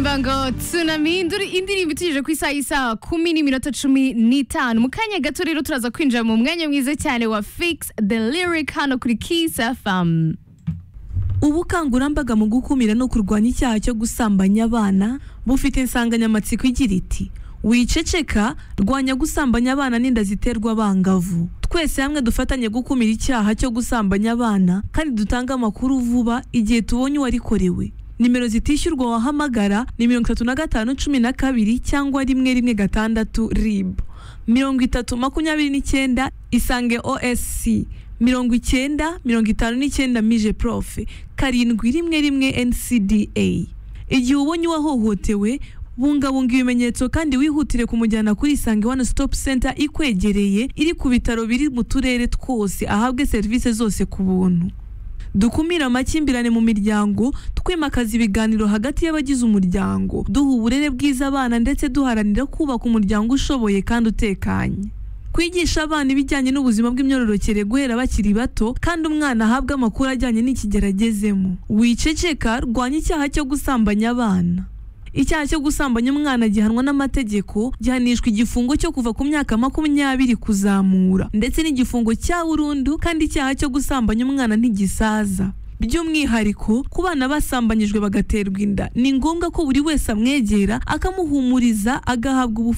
ngo tsunami induri indirimbo itujije ku isaha isaha kumi n'iminota cumi n'itanu mu kanya gato rero turaza kwinjira mu mwanya mwiza cyane wa fix the lyric hano kuri kiss fm ubukangurambaga mu gukumira no kurwanya icyaha cyo gusambanya abana bufite insanganyamatsiko igira iti wiceceka rwanya gusambanya abana n'inda ziterwa abangavu twese hamwe dufatanye gukumira icyaha cyo gusambanya abana kandi dutange amakuru vuba igihe tubonye uwarikorewe nimero zitishyurwa wahamagara ni mirongo itatu na gatanu cumi na kabiri cyangwa rimwe rimwe gatandatu rib mirongo itatu makumyabiri n'icyenda isange osc mirongo icyenda mirongo itanu n'icyenda mije profe karindwi rimwe rimwe ncda igihe ubonye uwahohotewe bungabunga ibimenyetso kandi wihutire kumujyana kuri isange one stop center ikwegereye iri ku bitaro biri mu turere twose ahabwe serivisi zose ku buntu dukumire amakimbirane mu miryango twimakaza ibiganiro hagati y'abagize umuryango duha uburere bwiza abana ndetse duharanira kubaka umuryango ushoboye kandi utekanye kwigisha abana ibijyanye n'ubuzima bw'imyororokere guhera bakiri bato kandi umwana ahabwa amakuru ajyanye n'ikigero agezemo wiceceka rwanya icyaha cyo gusambanya abana icyaha cyo gusambanya umwana gihanwa n'amategeko gihanishwa igifungo cyo kuva ku myaka makumyabiri kuzamura ndetse n'igifungo cya burundu kandi icyaha cyo gusambanya umwana ntigisaza by'umwihariko ku bana basambanyijwe bagaterwa inda ni ngombwa ko buri wese amwegera akamuhumuriza agahabwa